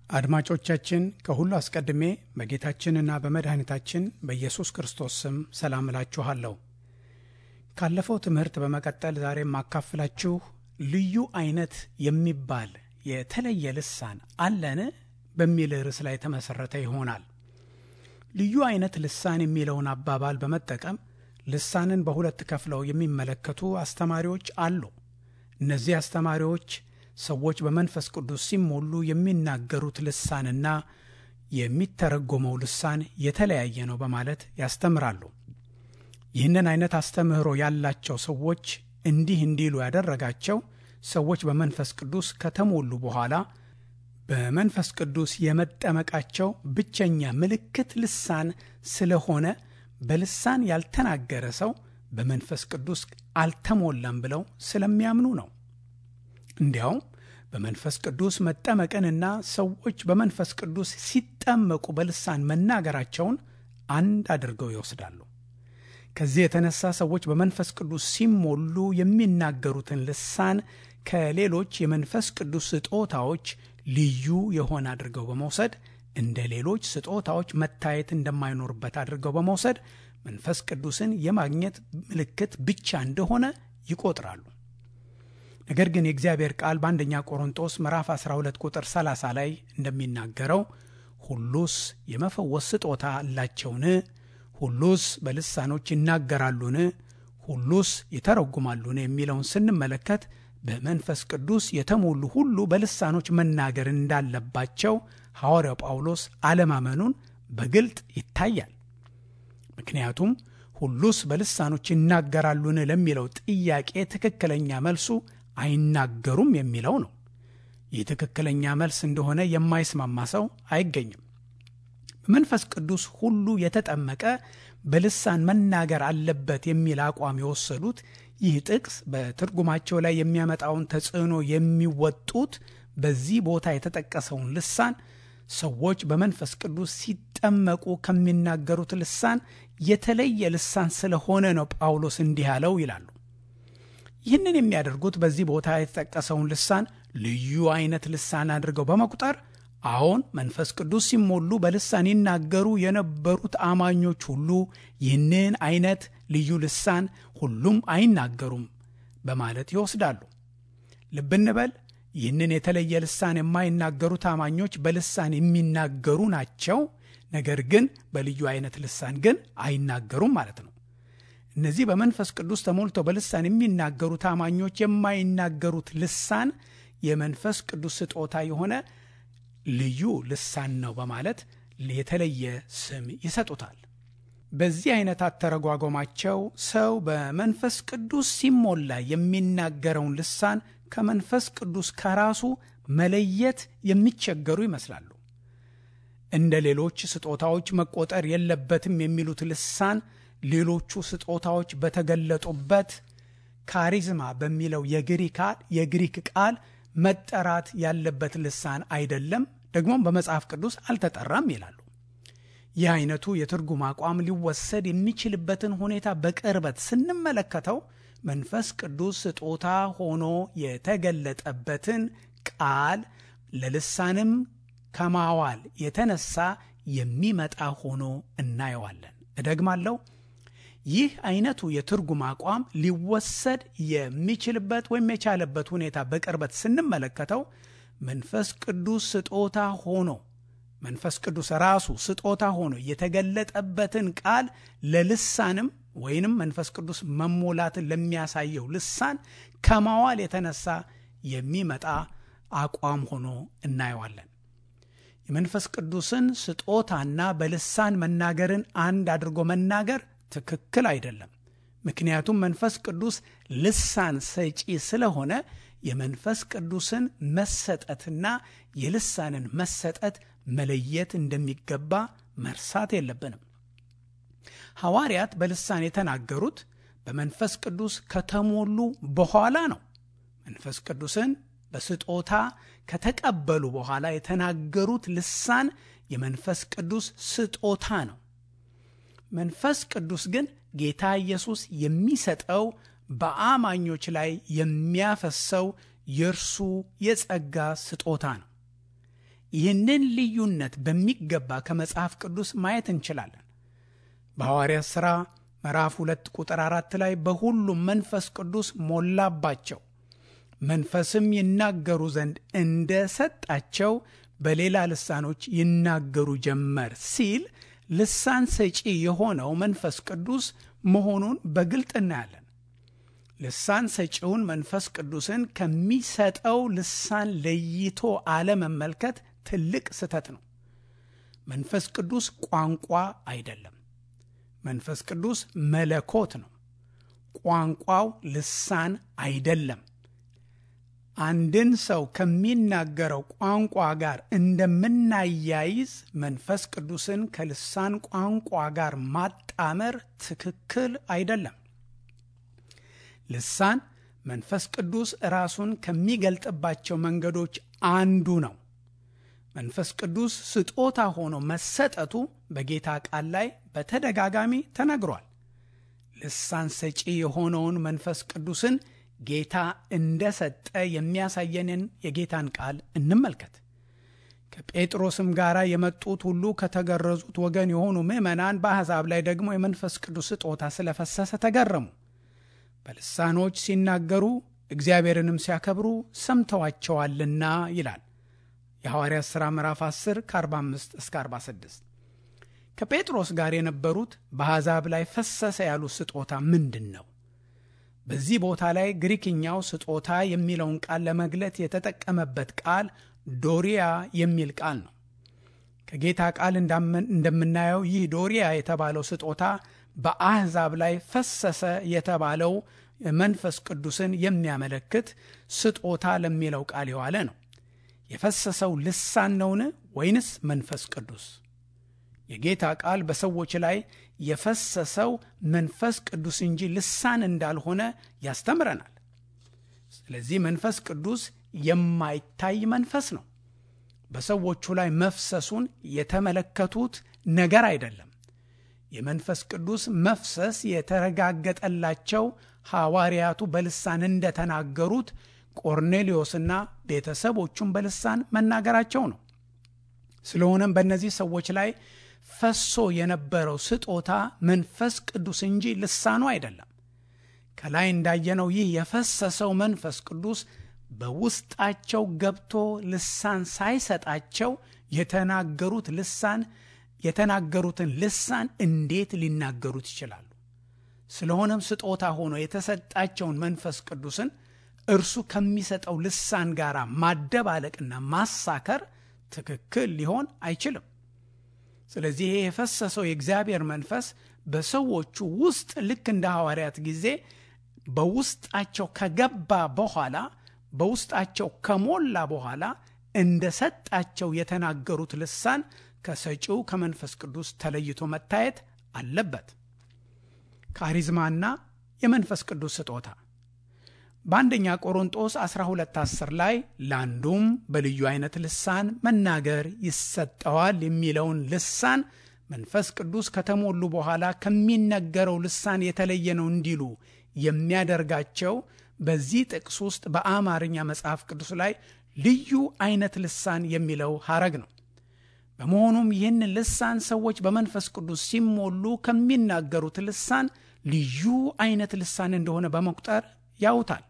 አድማጮቻችን ከሁሉ አስቀድሜ በጌታችንና በመድኃኒታችን በኢየሱስ ክርስቶስ ስም ሰላም እላችኋለሁ። ካለፈው ትምህርት በመቀጠል ዛሬ የማካፍላችሁ ልዩ አይነት የሚባል የተለየ ልሳን አለን በሚል ርዕስ ላይ የተመሠረተ ይሆናል። ልዩ አይነት ልሳን የሚለውን አባባል በመጠቀም ልሳንን በሁለት ከፍለው የሚመለከቱ አስተማሪዎች አሉ። እነዚህ አስተማሪዎች ሰዎች በመንፈስ ቅዱስ ሲሞሉ የሚናገሩት ልሳንና የሚተረጎመው ልሳን የተለያየ ነው በማለት ያስተምራሉ። ይህንን አይነት አስተምህሮ ያላቸው ሰዎች እንዲህ እንዲሉ ያደረጋቸው ሰዎች በመንፈስ ቅዱስ ከተሞሉ በኋላ በመንፈስ ቅዱስ የመጠመቃቸው ብቸኛ ምልክት ልሳን ስለሆነ በልሳን ያልተናገረ ሰው በመንፈስ ቅዱስ አልተሞላም ብለው ስለሚያምኑ ነው። እንዲያውም በመንፈስ ቅዱስ መጠመቅንና ሰዎች በመንፈስ ቅዱስ ሲጠመቁ በልሳን መናገራቸውን አንድ አድርገው ይወስዳሉ። ከዚህ የተነሳ ሰዎች በመንፈስ ቅዱስ ሲሞሉ የሚናገሩትን ልሳን ከሌሎች የመንፈስ ቅዱስ ስጦታዎች ልዩ የሆነ አድርገው በመውሰድ እንደ ሌሎች ስጦታዎች መታየት እንደማይኖርበት አድርገው በመውሰድ መንፈስ ቅዱስን የማግኘት ምልክት ብቻ እንደሆነ ይቆጥራሉ። ነገር ግን የእግዚአብሔር ቃል በአንደኛ ቆሮንጦስ ምዕራፍ 12 ቁጥር 30 ላይ እንደሚናገረው ሁሉስ የመፈወስ ስጦታ አላቸውን? ሁሉስ በልሳኖች ይናገራሉን? ሁሉስ ይተረጉማሉን? የሚለውን ስንመለከት በመንፈስ ቅዱስ የተሞሉ ሁሉ በልሳኖች መናገር እንዳለባቸው ሐዋርያው ጳውሎስ አለማመኑን በግልጥ ይታያል። ምክንያቱም ሁሉስ በልሳኖች ይናገራሉን ለሚለው ጥያቄ ትክክለኛ መልሱ አይናገሩም የሚለው ነው። ይህ ትክክለኛ መልስ እንደሆነ የማይስማማ ሰው አይገኝም። በመንፈስ ቅዱስ ሁሉ የተጠመቀ በልሳን መናገር አለበት የሚል አቋም የወሰዱት ይህ ጥቅስ በትርጉማቸው ላይ የሚያመጣውን ተጽዕኖ የሚወጡት በዚህ ቦታ የተጠቀሰውን ልሳን ሰዎች በመንፈስ ቅዱስ ሲጠመቁ ከሚናገሩት ልሳን የተለየ ልሳን ስለሆነ ነው ጳውሎስ እንዲህ ያለው ይላሉ። ይህንን የሚያደርጉት በዚህ ቦታ የተጠቀሰውን ልሳን ልዩ አይነት ልሳን አድርገው በመቁጠር አዎን መንፈስ ቅዱስ ሲሞሉ በልሳን ይናገሩ የነበሩት አማኞች ሁሉ ይህንን አይነት ልዩ ልሳን ሁሉም አይናገሩም በማለት ይወስዳሉ። ልብ እንበል። ይህንን የተለየ ልሳን የማይናገሩት አማኞች በልሳን የሚናገሩ ናቸው። ነገር ግን በልዩ አይነት ልሳን ግን አይናገሩም ማለት ነው። እነዚህ በመንፈስ ቅዱስ ተሞልተው በልሳን የሚናገሩት አማኞች የማይናገሩት ልሳን የመንፈስ ቅዱስ ስጦታ የሆነ ልዩ ልሳን ነው በማለት የተለየ ስም ይሰጡታል። በዚህ አይነት አተረጓጎማቸው ሰው በመንፈስ ቅዱስ ሲሞላ የሚናገረውን ልሳን ከመንፈስ ቅዱስ ከራሱ መለየት የሚቸገሩ ይመስላሉ። እንደ ሌሎች ስጦታዎች መቆጠር የለበትም የሚሉት ልሳን ሌሎቹ ስጦታዎች በተገለጡበት ካሪዝማ በሚለው የግሪክ ቃል መጠራት ያለበት ልሳን አይደለም፣ ደግሞም በመጽሐፍ ቅዱስ አልተጠራም ይላሉ። ይህ አይነቱ የትርጉም አቋም ሊወሰድ የሚችልበትን ሁኔታ በቅርበት ስንመለከተው መንፈስ ቅዱስ ስጦታ ሆኖ የተገለጠበትን ቃል ለልሳንም ከማዋል የተነሳ የሚመጣ ሆኖ እናየዋለን። እደግማለሁ። ይህ አይነቱ የትርጉም አቋም ሊወሰድ የሚችልበት ወይም የቻለበት ሁኔታ በቅርበት ስንመለከተው መንፈስ ቅዱስ ስጦታ ሆኖ መንፈስ ቅዱስ ራሱ ስጦታ ሆኖ የተገለጠበትን ቃል ለልሳንም ወይንም መንፈስ ቅዱስ መሞላትን ለሚያሳየው ልሳን ከማዋል የተነሳ የሚመጣ አቋም ሆኖ እናየዋለን። የመንፈስ ቅዱስን ስጦታና በልሳን መናገርን አንድ አድርጎ መናገር ትክክል አይደለም። ምክንያቱም መንፈስ ቅዱስ ልሳን ሰጪ ስለሆነ የመንፈስ ቅዱስን መሰጠትና የልሳንን መሰጠት መለየት እንደሚገባ መርሳት የለብንም። ሐዋርያት በልሳን የተናገሩት በመንፈስ ቅዱስ ከተሞሉ በኋላ ነው። መንፈስ ቅዱስን በስጦታ ከተቀበሉ በኋላ የተናገሩት ልሳን የመንፈስ ቅዱስ ስጦታ ነው። መንፈስ ቅዱስ ግን ጌታ ኢየሱስ የሚሰጠው በአማኞች ላይ የሚያፈሰው የእርሱ የጸጋ ስጦታ ነው። ይህንን ልዩነት በሚገባ ከመጽሐፍ ቅዱስ ማየት እንችላለን። በሐዋርያት ሥራ ምዕራፍ ሁለት ቁጥር አራት ላይ በሁሉም መንፈስ ቅዱስ ሞላባቸው፣ መንፈስም ይናገሩ ዘንድ እንደ ሰጣቸው በሌላ ልሳኖች ይናገሩ ጀመር ሲል ልሳን ሰጪ የሆነው መንፈስ ቅዱስ መሆኑን በግልጥ እናያለን። ልሳን ሰጪውን መንፈስ ቅዱስን ከሚሰጠው ልሳን ለይቶ አለመመልከት ትልቅ ስህተት ነው። መንፈስ ቅዱስ ቋንቋ አይደለም። መንፈስ ቅዱስ መለኮት ነው። ቋንቋው ልሳን አይደለም። አንድን ሰው ከሚናገረው ቋንቋ ጋር እንደምናያይዝ መንፈስ ቅዱስን ከልሳን ቋንቋ ጋር ማጣመር ትክክል አይደለም። ልሳን መንፈስ ቅዱስ ራሱን ከሚገልጥባቸው መንገዶች አንዱ ነው። መንፈስ ቅዱስ ስጦታ ሆኖ መሰጠቱ በጌታ ቃል ላይ በተደጋጋሚ ተነግሯል። ልሳን ሰጪ የሆነውን መንፈስ ቅዱስን ጌታ እንደሰጠ የሚያሳየንን የጌታን ቃል እንመልከት። ከጴጥሮስም ጋር የመጡት ሁሉ ከተገረዙት ወገን የሆኑ ምዕመናን በአሕዛብ ላይ ደግሞ የመንፈስ ቅዱስ ስጦታ ስለፈሰሰ ተገረሙ። በልሳኖች ሲናገሩ እግዚአብሔርንም ሲያከብሩ ሰምተዋቸዋልና ይላል የሐዋርያት ሥራ ምዕራፍ 10 ከ45 እስከ 46። ከጴጥሮስ ጋር የነበሩት በአሕዛብ ላይ ፈሰሰ ያሉት ስጦታ ምንድን ነው? በዚህ ቦታ ላይ ግሪክኛው ስጦታ የሚለውን ቃል ለመግለጥ የተጠቀመበት ቃል ዶሪያ የሚል ቃል ነው። ከጌታ ቃል እንደምናየው ይህ ዶሪያ የተባለው ስጦታ በአሕዛብ ላይ ፈሰሰ የተባለው መንፈስ ቅዱስን የሚያመለክት ስጦታ ለሚለው ቃል የዋለ ነው። የፈሰሰው ልሳን ነውን ወይንስ መንፈስ ቅዱስ? የጌታ ቃል በሰዎች ላይ የፈሰሰው መንፈስ ቅዱስ እንጂ ልሳን እንዳልሆነ ያስተምረናል። ስለዚህ መንፈስ ቅዱስ የማይታይ መንፈስ ነው። በሰዎቹ ላይ መፍሰሱን የተመለከቱት ነገር አይደለም። የመንፈስ ቅዱስ መፍሰስ የተረጋገጠላቸው ሐዋርያቱ በልሳን እንደተናገሩት ቆርኔሌዎስና ቤተሰቦቹን በልሳን መናገራቸው ነው። ስለሆነም በእነዚህ ሰዎች ላይ ፈሶ የነበረው ስጦታ መንፈስ ቅዱስ እንጂ ልሳኑ አይደለም። ከላይ እንዳየነው ይህ የፈሰሰው መንፈስ ቅዱስ በውስጣቸው ገብቶ ልሳን ሳይሰጣቸው የተናገሩት ልሳን የተናገሩትን ልሳን እንዴት ሊናገሩት ይችላሉ? ስለሆነም ስጦታ ሆኖ የተሰጣቸውን መንፈስ ቅዱስን እርሱ ከሚሰጠው ልሳን ጋር ማደባለቅና ማሳከር ትክክል ሊሆን አይችልም። ስለዚህ ይሄ የፈሰሰው የእግዚአብሔር መንፈስ በሰዎቹ ውስጥ ልክ እንደ ሐዋርያት ጊዜ በውስጣቸው ከገባ በኋላ በውስጣቸው ከሞላ በኋላ እንደ ሰጣቸው የተናገሩት ልሳን ከሰጪው ከመንፈስ ቅዱስ ተለይቶ መታየት አለበት። ካሪዝማና የመንፈስ ቅዱስ ስጦታ በአንደኛ ቆሮንጦስ 1210 ላይ ለአንዱም በልዩ አይነት ልሳን መናገር ይሰጠዋል የሚለውን ልሳን መንፈስ ቅዱስ ከተሞሉ በኋላ ከሚነገረው ልሳን የተለየ ነው እንዲሉ የሚያደርጋቸው በዚህ ጥቅስ ውስጥ በአማርኛ መጽሐፍ ቅዱስ ላይ ልዩ አይነት ልሳን የሚለው ሐረግ ነው። በመሆኑም ይህን ልሳን ሰዎች በመንፈስ ቅዱስ ሲሞሉ ከሚናገሩት ልሳን ልዩ አይነት ልሳን እንደሆነ በመቁጠር ያውታል።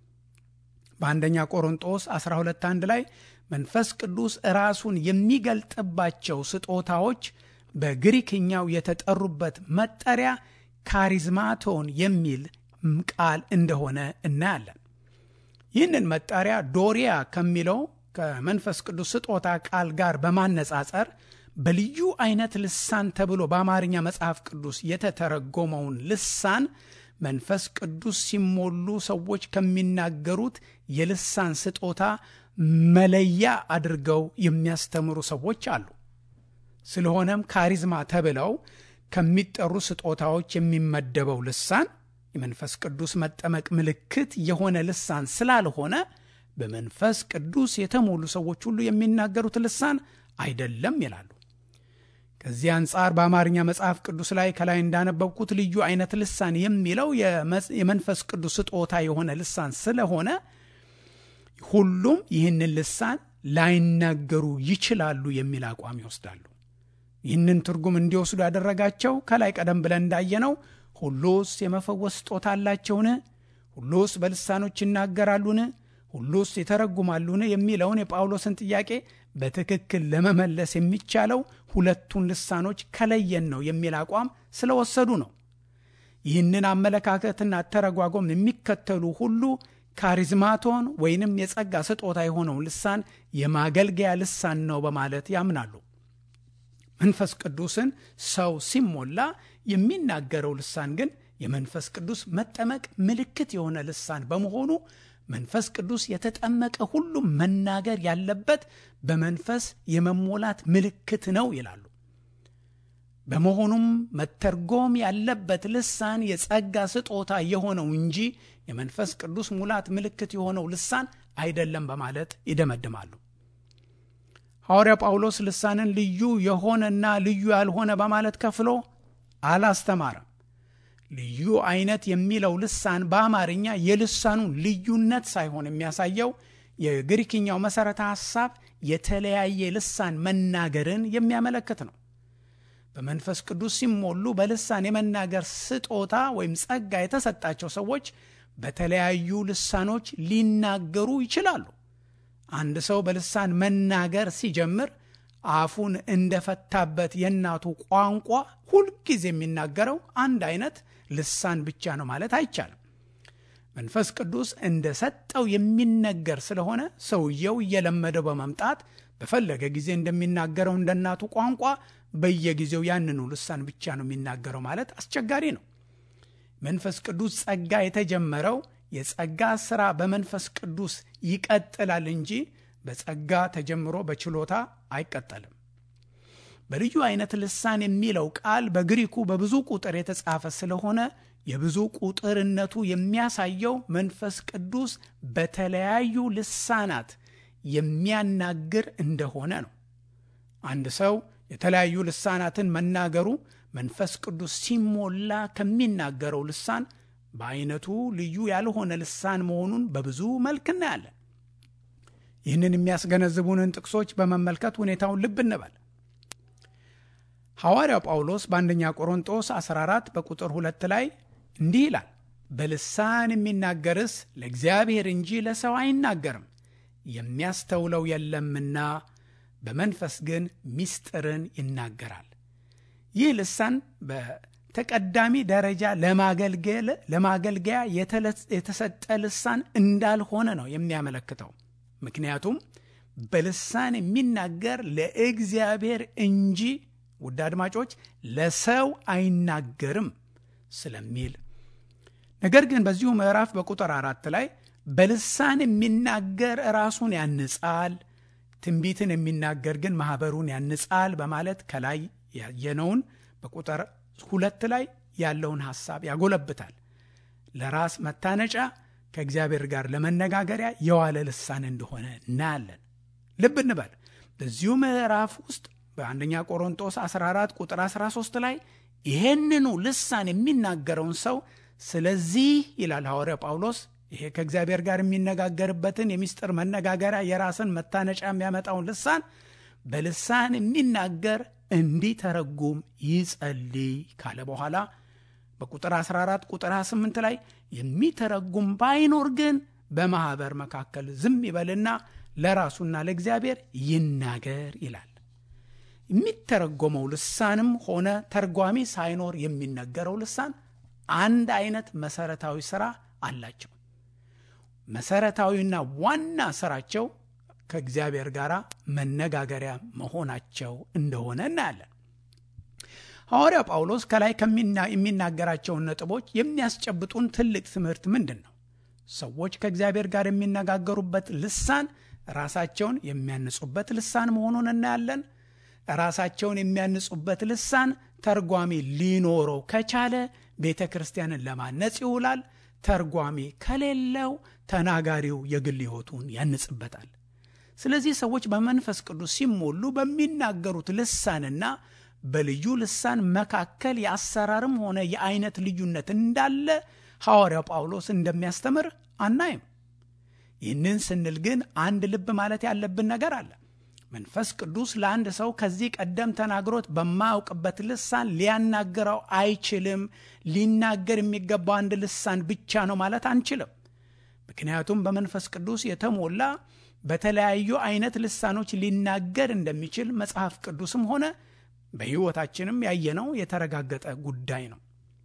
በአንደኛ ቆሮንጦስ 121 ላይ መንፈስ ቅዱስ ራሱን የሚገልጥባቸው ስጦታዎች በግሪክኛው የተጠሩበት መጠሪያ ካሪዝማቶን የሚል ቃል እንደሆነ እናያለን። ይህንን መጠሪያ ዶሪያ ከሚለው ከመንፈስ ቅዱስ ስጦታ ቃል ጋር በማነጻጸር በልዩ አይነት ልሳን ተብሎ በአማርኛ መጽሐፍ ቅዱስ የተተረጎመውን ልሳን መንፈስ ቅዱስ ሲሞሉ ሰዎች ከሚናገሩት የልሳን ስጦታ መለያ አድርገው የሚያስተምሩ ሰዎች አሉ። ስለሆነም ካሪዝማ ተብለው ከሚጠሩ ስጦታዎች የሚመደበው ልሳን የመንፈስ ቅዱስ መጠመቅ ምልክት የሆነ ልሳን ስላልሆነ በመንፈስ ቅዱስ የተሞሉ ሰዎች ሁሉ የሚናገሩት ልሳን አይደለም ይላሉ። ከዚህ አንጻር በአማርኛ መጽሐፍ ቅዱስ ላይ ከላይ እንዳነበብኩት ልዩ አይነት ልሳን የሚለው የመንፈስ ቅዱስ ስጦታ የሆነ ልሳን ስለሆነ ሁሉም ይህንን ልሳን ላይናገሩ ይችላሉ የሚል አቋም ይወስዳሉ። ይህንን ትርጉም እንዲወስዱ ያደረጋቸው ከላይ ቀደም ብለን እንዳየነው ሁሉስ የመፈወስ ስጦታ አላቸውን? ሁሉስ በልሳኖች ይናገራሉን? ሁሉስ ይተረጉማሉን? የሚለውን የጳውሎስን ጥያቄ በትክክል ለመመለስ የሚቻለው ሁለቱን ልሳኖች ከለየን ነው የሚል አቋም ስለወሰዱ ነው። ይህንን አመለካከትና አተረጓጎም የሚከተሉ ሁሉ ካሪዝማቶን ወይንም የጸጋ ስጦታ የሆነው ልሳን የማገልገያ ልሳን ነው በማለት ያምናሉ። መንፈስ ቅዱስን ሰው ሲሞላ የሚናገረው ልሳን ግን የመንፈስ ቅዱስ መጠመቅ ምልክት የሆነ ልሳን በመሆኑ መንፈስ ቅዱስ የተጠመቀ ሁሉም መናገር ያለበት በመንፈስ የመሞላት ምልክት ነው ይላሉ። በመሆኑም መተርጎም ያለበት ልሳን የጸጋ ስጦታ የሆነው እንጂ የመንፈስ ቅዱስ ሙላት ምልክት የሆነው ልሳን አይደለም በማለት ይደመድማሉ። ሐዋርያ ጳውሎስ ልሳንን ልዩ የሆነና ልዩ ያልሆነ በማለት ከፍሎ አላስተማረም። ልዩ አይነት የሚለው ልሳን በአማርኛ የልሳኑን ልዩነት ሳይሆን የሚያሳየው የግሪክኛው መሠረተ ሐሳብ የተለያየ ልሳን መናገርን የሚያመለክት ነው። በመንፈስ ቅዱስ ሲሞሉ በልሳን የመናገር ስጦታ ወይም ጸጋ የተሰጣቸው ሰዎች በተለያዩ ልሳኖች ሊናገሩ ይችላሉ። አንድ ሰው በልሳን መናገር ሲጀምር አፉን እንደፈታበት የእናቱ ቋንቋ ሁልጊዜ የሚናገረው አንድ አይነት ልሳን ብቻ ነው ማለት አይቻልም። መንፈስ ቅዱስ እንደ ሰጠው የሚነገር ስለሆነ ሰውየው እየለመደው በመምጣት በፈለገ ጊዜ እንደሚናገረው እንደ እናቱ ቋንቋ በየጊዜው ያንኑ ልሳን ብቻ ነው የሚናገረው ማለት አስቸጋሪ ነው። መንፈስ ቅዱስ ጸጋ የተጀመረው የጸጋ ሥራ በመንፈስ ቅዱስ ይቀጥላል እንጂ በጸጋ ተጀምሮ በችሎታ አይቀጠልም። በልዩ አይነት ልሳን የሚለው ቃል በግሪኩ በብዙ ቁጥር የተጻፈ ስለሆነ የብዙ ቁጥርነቱ የሚያሳየው መንፈስ ቅዱስ በተለያዩ ልሳናት የሚያናግር እንደሆነ ነው። አንድ ሰው የተለያዩ ልሳናትን መናገሩ መንፈስ ቅዱስ ሲሞላ ከሚናገረው ልሳን በአይነቱ ልዩ ያልሆነ ልሳን መሆኑን በብዙ መልክ እናያለን። ይህንን የሚያስገነዝቡንን ጥቅሶች በመመልከት ሁኔታውን ልብ እንበል። ሐዋርያው ጳውሎስ በአንደኛ ቆሮንጦስ 14 በቁጥር ሁለት ላይ እንዲህ ይላል፣ በልሳን የሚናገርስ ለእግዚአብሔር እንጂ ለሰው አይናገርም፣ የሚያስተውለው የለምና በመንፈስ ግን ምስጢርን ይናገራል። ይህ ልሳን በተቀዳሚ ደረጃ ለማገልገያ የተሰጠ ልሳን እንዳልሆነ ነው የሚያመለክተው። ምክንያቱም በልሳን የሚናገር ለእግዚአብሔር እንጂ ውድ አድማጮች ለሰው አይናገርም ስለሚል ነገር ግን በዚሁ ምዕራፍ በቁጥር አራት ላይ በልሳን የሚናገር ራሱን ያንጻል፣ ትንቢትን የሚናገር ግን ማኅበሩን ያንጻል በማለት ከላይ ያየነውን በቁጥር ሁለት ላይ ያለውን ሐሳብ ያጎለብታል። ለራስ መታነጫ ከእግዚአብሔር ጋር ለመነጋገሪያ የዋለ ልሳን እንደሆነ እናያለን። ልብ እንበል በዚሁ ምዕራፍ ውስጥ በአንደኛ ቆሮንጦስ 14 ቁጥር 13 ላይ ይሄንኑ ልሳን የሚናገረውን ሰው ስለዚህ ይላል ሐዋርያ ጳውሎስ ይሄ ከእግዚአብሔር ጋር የሚነጋገርበትን የሚስጥር መነጋገሪያ የራስን መታነጫ የሚያመጣውን ልሳን በልሳን የሚናገር እንዲተረጉም ይጸልይ ካለ በኋላ በቁጥር 14 ቁጥር 28 ላይ የሚተረጉም ባይኖር ግን በማኅበር መካከል ዝም ይበልና ለራሱና ለእግዚአብሔር ይናገር ይላል። የሚተረጎመው ልሳንም ሆነ ተርጓሚ ሳይኖር የሚነገረው ልሳን አንድ አይነት መሰረታዊ ስራ አላቸው። መሰረታዊና ዋና ስራቸው ከእግዚአብሔር ጋር መነጋገሪያ መሆናቸው እንደሆነ እናያለን። ሐዋርያ ጳውሎስ ከላይ የሚናገራቸውን ነጥቦች የሚያስጨብጡን ትልቅ ትምህርት ምንድን ነው? ሰዎች ከእግዚአብሔር ጋር የሚነጋገሩበት ልሳን ራሳቸውን የሚያንጹበት ልሳን መሆኑን እናያለን። ራሳቸውን የሚያንጹበት ልሳን ተርጓሚ ሊኖረው ከቻለ ቤተ ክርስቲያንን ለማነጽ ይውላል። ተርጓሚ ከሌለው ተናጋሪው የግል ሕይወቱን ያንጽበታል። ስለዚህ ሰዎች በመንፈስ ቅዱስ ሲሞሉ በሚናገሩት ልሳንና በልዩ ልሳን መካከል የአሰራርም ሆነ የአይነት ልዩነት እንዳለ ሐዋርያው ጳውሎስ እንደሚያስተምር አናይም። ይህንን ስንል ግን አንድ ልብ ማለት ያለብን ነገር አለ። መንፈስ ቅዱስ ለአንድ ሰው ከዚህ ቀደም ተናግሮት በማያውቅበት ልሳን ሊያናግረው አይችልም። ሊናገር የሚገባው አንድ ልሳን ብቻ ነው ማለት አንችልም። ምክንያቱም በመንፈስ ቅዱስ የተሞላ በተለያዩ አይነት ልሳኖች ሊናገር እንደሚችል መጽሐፍ ቅዱስም ሆነ በሕይወታችንም ያየነው የተረጋገጠ ጉዳይ ነው።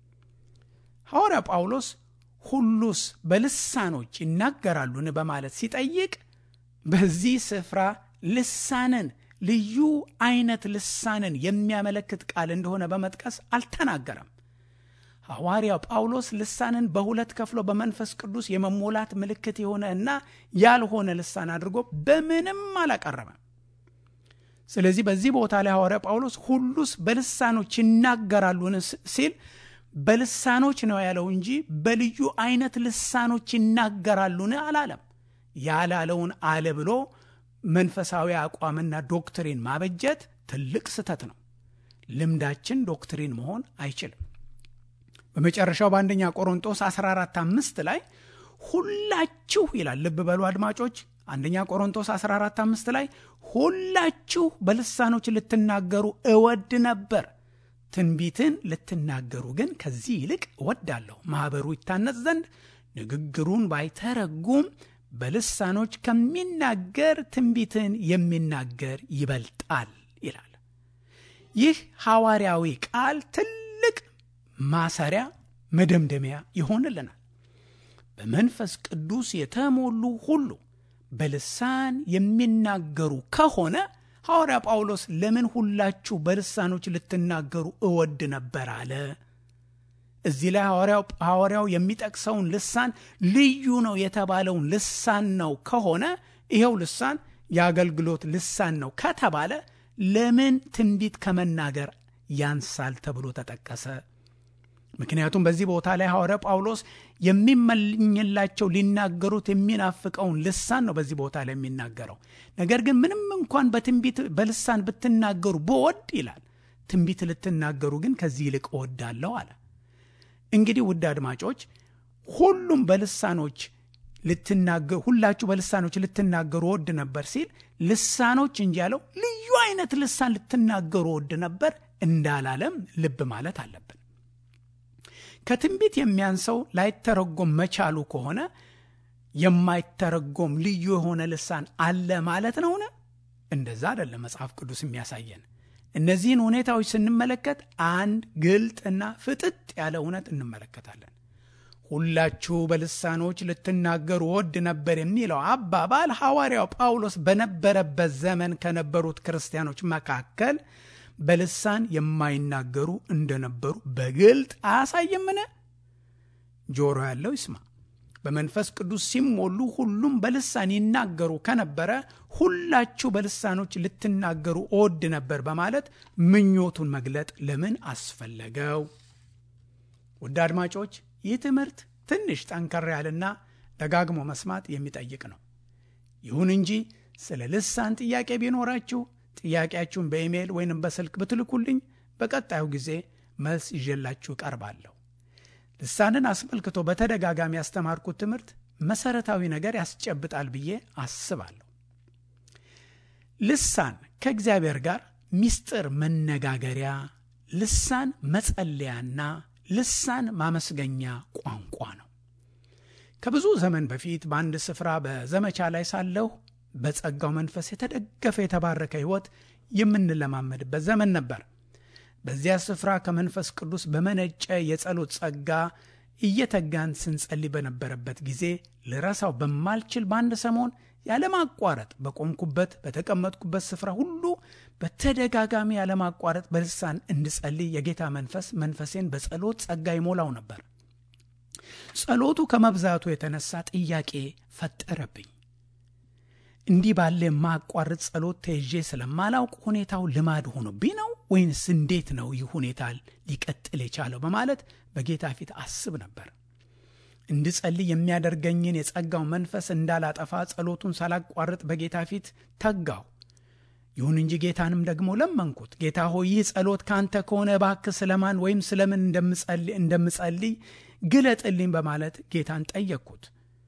ሐዋርያ ጳውሎስ ሁሉስ በልሳኖች ይናገራሉን በማለት ሲጠይቅ በዚህ ስፍራ ልሳንን ልዩ አይነት ልሳንን የሚያመለክት ቃል እንደሆነ በመጥቀስ አልተናገረም። ሐዋርያው ጳውሎስ ልሳንን በሁለት ከፍሎ በመንፈስ ቅዱስ የመሞላት ምልክት የሆነ እና ያልሆነ ልሳን አድርጎ በምንም አላቀረበም። ስለዚህ በዚህ ቦታ ላይ ሐዋርያ ጳውሎስ ሁሉስ በልሳኖች ይናገራሉን ሲል በልሳኖች ነው ያለው እንጂ በልዩ አይነት ልሳኖች ይናገራሉን አላለም። ያላለውን አለ ብሎ መንፈሳዊ አቋምና ዶክትሪን ማበጀት ትልቅ ስህተት ነው። ልምዳችን ዶክትሪን መሆን አይችልም። በመጨረሻው በአንደኛ ቆሮንጦስ 14 አምስት ላይ ሁላችሁ ይላል። ልብ በሉ አድማጮች፣ አንደኛ ቆሮንጦስ 14 አምስት ላይ ሁላችሁ በልሳኖች ልትናገሩ እወድ ነበር፣ ትንቢትን ልትናገሩ ግን ከዚህ ይልቅ እወዳለሁ፣ ማኅበሩ ይታነጽ ዘንድ ንግግሩን ባይተረጉም በልሳኖች ከሚናገር ትንቢትን የሚናገር ይበልጣል ይላል። ይህ ሐዋርያዊ ቃል ትልቅ ማሰሪያ መደምደሚያ ይሆንልናል። በመንፈስ ቅዱስ የተሞሉ ሁሉ በልሳን የሚናገሩ ከሆነ ሐዋርያ ጳውሎስ ለምን ሁላችሁ በልሳኖች ልትናገሩ እወድ ነበር አለ? እዚህ ላይ ሐዋርያው የሚጠቅሰውን ልሳን ልዩ ነው የተባለውን ልሳን ነው ከሆነ ይኸው ልሳን የአገልግሎት ልሳን ነው ከተባለ ለምን ትንቢት ከመናገር ያንሳል ተብሎ ተጠቀሰ? ምክንያቱም በዚህ ቦታ ላይ ሐዋርያ ጳውሎስ የሚመኝላቸው ሊናገሩት የሚናፍቀውን ልሳን ነው በዚህ ቦታ ላይ የሚናገረው። ነገር ግን ምንም እንኳን በትንቢት በልሳን ብትናገሩ በወድ ይላል፣ ትንቢት ልትናገሩ ግን ከዚህ ይልቅ እወዳለሁ አለ። እንግዲህ ውድ አድማጮች ሁሉም በልሳኖች ልትናገሩ ሁላችሁ በልሳኖች ልትናገሩ ወድ ነበር ሲል ልሳኖች እንጂ ያለው ልዩ አይነት ልሳን ልትናገሩ ወድ ነበር እንዳላለም ልብ ማለት አለብን። ከትንቢት የሚያንሰው ላይተረጎም መቻሉ ከሆነ የማይተረጎም ልዩ የሆነ ልሳን አለ ማለት ነውን? እንደዛ አይደለም መጽሐፍ ቅዱስ የሚያሳየን። እነዚህን ሁኔታዎች ስንመለከት አንድ ግልጥና ፍጥጥ ያለ እውነት እንመለከታለን። ሁላችሁ በልሳኖች ልትናገሩ ወድ ነበር የሚለው አባባል ሐዋርያው ጳውሎስ በነበረበት ዘመን ከነበሩት ክርስቲያኖች መካከል በልሳን የማይናገሩ እንደነበሩ በግልጥ አያሳይምን? ጆሮ ያለው ይስማ። በመንፈስ ቅዱስ ሲሞሉ ሁሉም በልሳን ይናገሩ ከነበረ ሁላችሁ በልሳኖች ልትናገሩ እወድ ነበር በማለት ምኞቱን መግለጥ ለምን አስፈለገው? ውድ አድማጮች ይህ ትምህርት ትንሽ ጠንከር ያለና ደጋግሞ መስማት የሚጠይቅ ነው። ይሁን እንጂ ስለ ልሳን ጥያቄ ቢኖራችሁ ጥያቄያችሁን በኢሜይል ወይንም በስልክ ብትልኩልኝ በቀጣዩ ጊዜ መልስ ይዤላችሁ ቀርባለሁ። ልሳንን አስመልክቶ በተደጋጋሚ ያስተማርኩት ትምህርት መሰረታዊ ነገር ያስጨብጣል ብዬ አስባለሁ። ልሳን ከእግዚአብሔር ጋር ምስጢር መነጋገሪያ፣ ልሳን መጸለያና ልሳን ማመስገኛ ቋንቋ ነው። ከብዙ ዘመን በፊት በአንድ ስፍራ በዘመቻ ላይ ሳለሁ በጸጋው መንፈስ የተደገፈ የተባረከ ሕይወት የምንለማመድበት ዘመን ነበር። በዚያ ስፍራ ከመንፈስ ቅዱስ በመነጨ የጸሎት ጸጋ እየተጋን ስንጸልይ በነበረበት ጊዜ ልረሳው በማልችል በአንድ ሰሞን ያለማቋረጥ በቆምኩበት በተቀመጥኩበት ስፍራ ሁሉ በተደጋጋሚ ያለማቋረጥ በልሳን እንድጸልይ የጌታ መንፈስ መንፈሴን በጸሎት ጸጋ ይሞላው ነበር። ጸሎቱ ከመብዛቱ የተነሳ ጥያቄ ፈጠረብኝ። እንዲህ ባለ የማቋርጥ ጸሎት ተይዤ ስለማላውቅ ሁኔታው ልማድ ሆኖብኝ ነው ወይንስ እንዴት ነው ይህ ሁኔታ ሊቀጥል የቻለው በማለት በጌታ ፊት አስብ ነበር። እንድጸልይ የሚያደርገኝን የጸጋው መንፈስ እንዳላጠፋ ጸሎቱን ሳላቋርጥ በጌታ ፊት ተጋው። ይሁን እንጂ ጌታንም ደግሞ ለመንኩት። ጌታ ሆይ ይህ ጸሎት ካንተ ከሆነ እባክህ ስለማን ወይም ስለምን እንደምጸልይ ግለጥልኝ በማለት ጌታን ጠየቅኩት።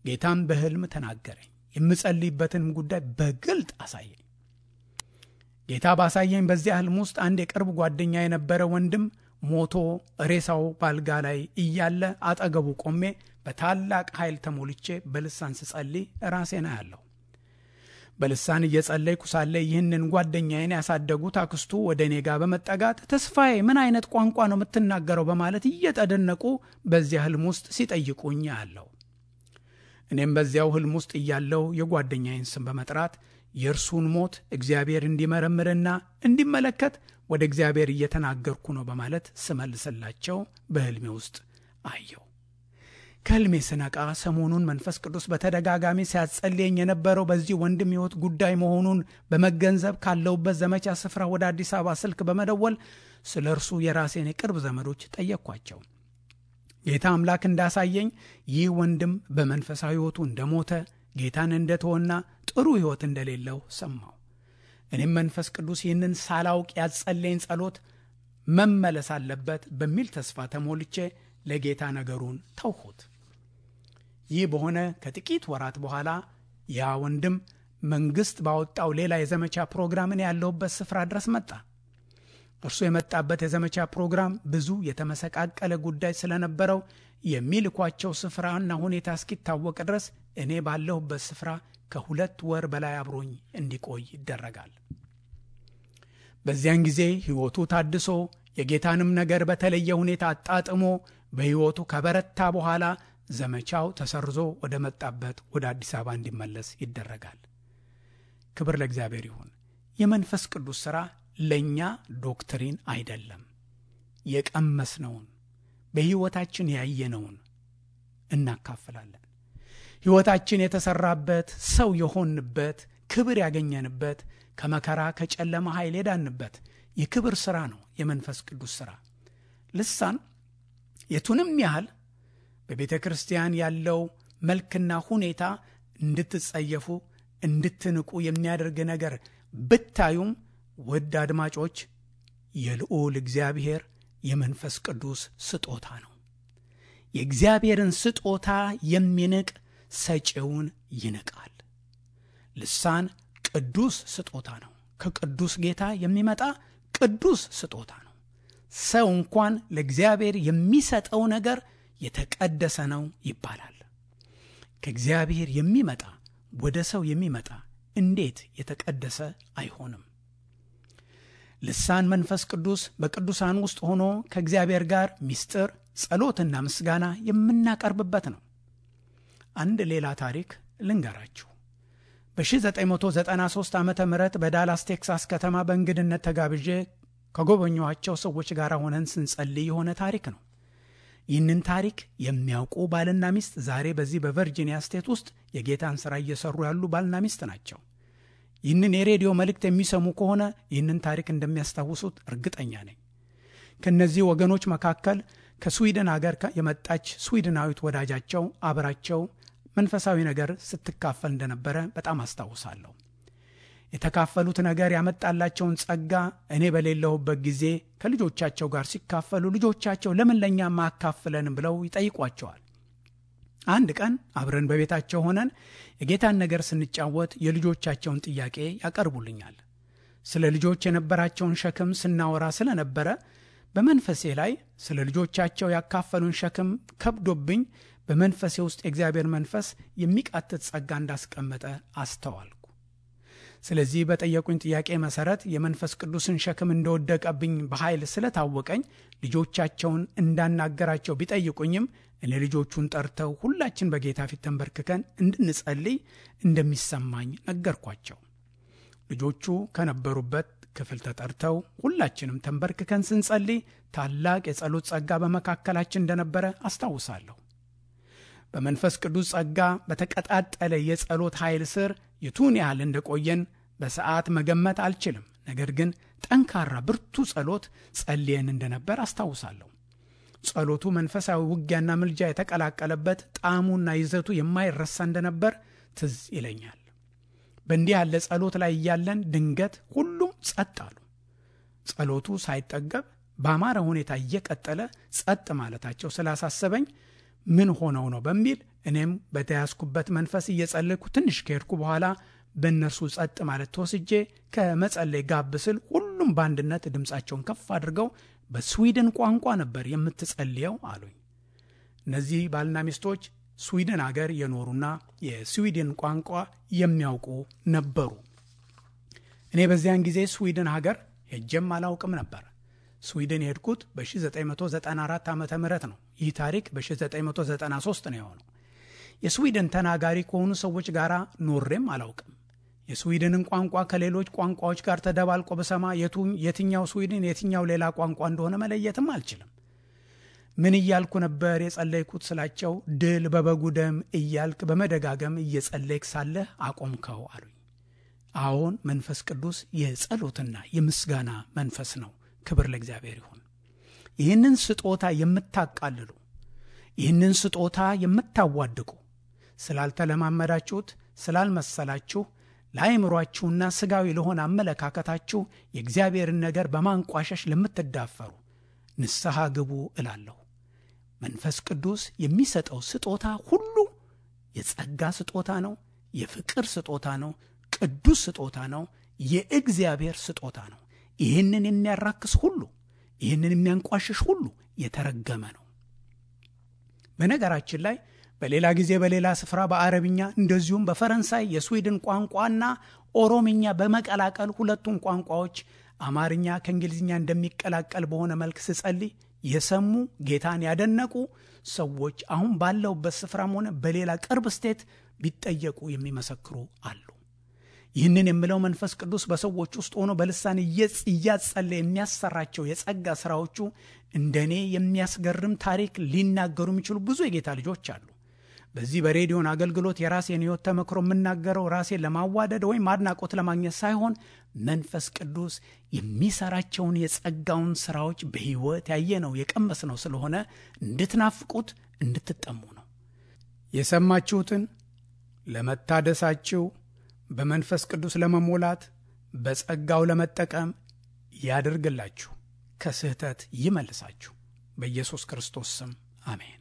ጌታም በሕልም ተናገረኝ፣ የምጸልይበትንም ጉዳይ በግልጥ አሳየኝ። ጌታ ባሳየኝ በዚያ ሕልም ውስጥ አንድ የቅርብ ጓደኛ የነበረ ወንድም ሞቶ ሬሳው ባልጋ ላይ እያለ አጠገቡ ቆሜ በታላቅ ኃይል ተሞልቼ በልሳን ስጸልይ ራሴን አያለሁ። በልሳን እየጸለይኩ ሳለ ይህንን ጓደኛዬን ያሳደጉት አክስቱ ወደ እኔ ጋር በመጠጋት ተስፋዬ ምን አይነት ቋንቋ ነው የምትናገረው? በማለት እየተደነቁ በዚያ ሕልም ውስጥ ሲጠይቁኝ አያለሁ። እኔም በዚያው ሕልም ውስጥ እያለው የጓደኛዬን ስም በመጥራት የእርሱን ሞት እግዚአብሔር እንዲመረምርና እንዲመለከት ወደ እግዚአብሔር እየተናገርኩ ነው በማለት ስመልስላቸው በሕልሜ ውስጥ አየው። ከሕልሜ ስነቃ ሰሞኑን መንፈስ ቅዱስ በተደጋጋሚ ሲያጸልየኝ የነበረው በዚህ ወንድም ሕይወት ጉዳይ መሆኑን በመገንዘብ ካለውበት ዘመቻ ስፍራ ወደ አዲስ አበባ ስልክ በመደወል ስለ እርሱ የራሴን የቅርብ ዘመዶች ጠየቅኳቸው። ጌታ አምላክ እንዳሳየኝ ይህ ወንድም በመንፈሳዊ ሕይወቱ እንደሞተ ጌታን እንደተወና ጥሩ ሕይወት እንደሌለው ሰማሁ። እኔም መንፈስ ቅዱስ ይህንን ሳላውቅ ያጸለኝ ጸሎት መመለስ አለበት በሚል ተስፋ ተሞልቼ ለጌታ ነገሩን ተውሁት። ይህ በሆነ ከጥቂት ወራት በኋላ ያ ወንድም መንግሥት ባወጣው ሌላ የዘመቻ ፕሮግራምን ያለሁበት ስፍራ ድረስ መጣ። እርሱ የመጣበት የዘመቻ ፕሮግራም ብዙ የተመሰቃቀለ ጉዳይ ስለነበረው የሚልኳቸው ስፍራና ሁኔታ እስኪታወቅ ድረስ እኔ ባለሁበት ስፍራ ከሁለት ወር በላይ አብሮኝ እንዲቆይ ይደረጋል። በዚያን ጊዜ ሕይወቱ ታድሶ የጌታንም ነገር በተለየ ሁኔታ አጣጥሞ በሕይወቱ ከበረታ በኋላ ዘመቻው ተሰርዞ ወደ መጣበት ወደ አዲስ አበባ እንዲመለስ ይደረጋል። ክብር ለእግዚአብሔር ይሁን። የመንፈስ ቅዱስ ሥራ ለእኛ ዶክትሪን አይደለም። የቀመስነውን በሕይወታችን ያየነውን እናካፍላለን። ሕይወታችን የተሠራበት ሰው የሆንበት ክብር ያገኘንበት ከመከራ ከጨለማ ኃይል የዳንበት የክብር ሥራ ነው የመንፈስ ቅዱስ ሥራ። ልሳን የቱንም ያህል በቤተ ክርስቲያን ያለው መልክና ሁኔታ እንድትጸየፉ እንድትንቁ የሚያደርግ ነገር ብታዩም ውድ አድማጮች የልዑል እግዚአብሔር የመንፈስ ቅዱስ ስጦታ ነው። የእግዚአብሔርን ስጦታ የሚንቅ ሰጪውን ይንቃል። ልሳን ቅዱስ ስጦታ ነው። ከቅዱስ ጌታ የሚመጣ ቅዱስ ስጦታ ነው። ሰው እንኳን ለእግዚአብሔር የሚሰጠው ነገር የተቀደሰ ነው ይባላል። ከእግዚአብሔር የሚመጣ ወደ ሰው የሚመጣ እንዴት የተቀደሰ አይሆንም? ልሳን መንፈስ ቅዱስ በቅዱሳን ውስጥ ሆኖ ከእግዚአብሔር ጋር ምስጢር፣ ጸሎትና ምስጋና የምናቀርብበት ነው። አንድ ሌላ ታሪክ ልንገራችሁ። በ1993 ዓ ም በዳላስ ቴክሳስ ከተማ በእንግድነት ተጋብዤ ከጎበኘኋቸው ሰዎች ጋር ሆነን ስንጸልይ የሆነ ታሪክ ነው። ይህንን ታሪክ የሚያውቁ ባልና ሚስት ዛሬ በዚህ በቨርጂኒያ ስቴት ውስጥ የጌታን ሥራ እየሰሩ ያሉ ባልና ሚስት ናቸው። ይህንን የሬዲዮ መልእክት የሚሰሙ ከሆነ ይህንን ታሪክ እንደሚያስታውሱት እርግጠኛ ነኝ። ከእነዚህ ወገኖች መካከል ከስዊድን አገር የመጣች ስዊድናዊት ወዳጃቸው አብራቸው መንፈሳዊ ነገር ስትካፈል እንደነበረ በጣም አስታውሳለሁ። የተካፈሉት ነገር ያመጣላቸውን ጸጋ እኔ በሌለሁበት ጊዜ ከልጆቻቸው ጋር ሲካፈሉ ልጆቻቸው ለምን ለእኛ ማካፍለንም ብለው ይጠይቋቸዋል። አንድ ቀን አብረን በቤታቸው ሆነን የጌታን ነገር ስንጫወት የልጆቻቸውን ጥያቄ ያቀርቡልኛል። ስለ ልጆች የነበራቸውን ሸክም ስናወራ ስለነበረ በመንፈሴ ላይ ስለ ልጆቻቸው ያካፈሉን ሸክም ከብዶብኝ በመንፈሴ ውስጥ የእግዚአብሔር መንፈስ የሚቃትት ጸጋ እንዳስቀመጠ አስተዋልኩ። ስለዚህ በጠየቁኝ ጥያቄ መሰረት የመንፈስ ቅዱስን ሸክም እንደወደቀብኝ በኃይል ስለታወቀኝ ልጆቻቸውን እንዳናገራቸው ቢጠይቁኝም እኔ ልጆቹን ጠርተው ሁላችን በጌታ ፊት ተንበርክከን እንድንጸልይ እንደሚሰማኝ ነገርኳቸው። ልጆቹ ከነበሩበት ክፍል ተጠርተው ሁላችንም ተንበርክከን ስንጸልይ ታላቅ የጸሎት ጸጋ በመካከላችን እንደነበረ አስታውሳለሁ። በመንፈስ ቅዱስ ጸጋ በተቀጣጠለ የጸሎት ኃይል ስር የቱን ያህል እንደቆየን በሰዓት መገመት አልችልም። ነገር ግን ጠንካራ ብርቱ ጸሎት ጸልየን እንደነበር አስታውሳለሁ። ጸሎቱ መንፈሳዊ ውጊያና ምልጃ የተቀላቀለበት ጣዕሙና ይዘቱ የማይረሳ እንደነበር ትዝ ይለኛል። በእንዲህ ያለ ጸሎት ላይ እያለን ድንገት ሁሉም ጸጥ አሉ። ጸሎቱ ሳይጠገብ በአማረ ሁኔታ እየቀጠለ ጸጥ ማለታቸው ስላሳሰበኝ ምን ሆነው ነው በሚል እኔም በተያዝኩበት መንፈስ እየጸለይኩ ትንሽ ከሄድኩ በኋላ በእነርሱ ጸጥ ማለት ተወስጄ ከመጸለይ ጋብ ስል ሁሉም በአንድነት ድምፃቸውን ከፍ አድርገው በስዊድን ቋንቋ ነበር የምትጸልየው አሉኝ። እነዚህ ባልና ሚስቶች ስዊድን አገር የኖሩና የስዊድን ቋንቋ የሚያውቁ ነበሩ። እኔ በዚያን ጊዜ ስዊድን ሀገር ሄጄም አላውቅም ነበር። ስዊድን የሄድኩት በ1994 ዓ ም ነው። ይህ ታሪክ በ1993 ነው የሆነው። የስዊድን ተናጋሪ ከሆኑ ሰዎች ጋር ኖሬም አላውቅም። የስዊድንን ቋንቋ ከሌሎች ቋንቋዎች ጋር ተደባልቆ በሰማ የትኛው ስዊድን የትኛው ሌላ ቋንቋ እንደሆነ መለየትም አልችልም። ምን እያልኩ ነበር የጸለይኩት ስላቸው፣ ድል በበጉ ደም እያልክ በመደጋገም እየጸለይክ ሳለህ አቆምከው አሉኝ። አዎን መንፈስ ቅዱስ የጸሎትና የምስጋና መንፈስ ነው። ክብር ለእግዚአብሔር ይሁን። ይህንን ስጦታ የምታቃልሉ ይህንን ስጦታ የምታዋድቁ ስላልተለማመዳችሁት ስላልመሰላችሁ ለአእምሯችሁና ስጋዊ ለሆነ አመለካከታችሁ የእግዚአብሔርን ነገር በማንቋሸሽ ለምትዳፈሩ ንስሐ ግቡ እላለሁ። መንፈስ ቅዱስ የሚሰጠው ስጦታ ሁሉ የጸጋ ስጦታ ነው፣ የፍቅር ስጦታ ነው፣ ቅዱስ ስጦታ ነው፣ የእግዚአብሔር ስጦታ ነው። ይህንን የሚያራክስ ሁሉ ይህንን የሚያንቋሽሽ ሁሉ የተረገመ ነው። በነገራችን ላይ በሌላ ጊዜ በሌላ ስፍራ በአረብኛ እንደዚሁም በፈረንሳይ የስዊድን ቋንቋና ኦሮምኛ በመቀላቀል ሁለቱም ቋንቋዎች አማርኛ ከእንግሊዝኛ እንደሚቀላቀል በሆነ መልክ ስጸልይ የሰሙ ጌታን ያደነቁ ሰዎች አሁን ባለውበት ስፍራም ሆነ በሌላ ቅርብ ስቴት ቢጠየቁ የሚመሰክሩ አሉ። ይህንን የምለው መንፈስ ቅዱስ በሰዎች ውስጥ ሆኖ በልሳን እያጸለ የሚያሰራቸው የጸጋ ስራዎቹ እንደኔ የሚያስገርም ታሪክ ሊናገሩ የሚችሉ ብዙ የጌታ ልጆች አሉ። በዚህ በሬዲዮን አገልግሎት የራሴን ሕይወት ተመክሮ የምናገረው ራሴን ለማዋደድ ወይም አድናቆት ለማግኘት ሳይሆን መንፈስ ቅዱስ የሚሰራቸውን የጸጋውን ስራዎች በሕይወት ያየነው የቀመስነው ስለሆነ እንድትናፍቁት እንድትጠሙ ነው። የሰማችሁትን ለመታደሳችሁ በመንፈስ ቅዱስ ለመሞላት በጸጋው ለመጠቀም ያድርግላችሁ፣ ከስህተት ይመልሳችሁ። በኢየሱስ ክርስቶስ ስም አሜን።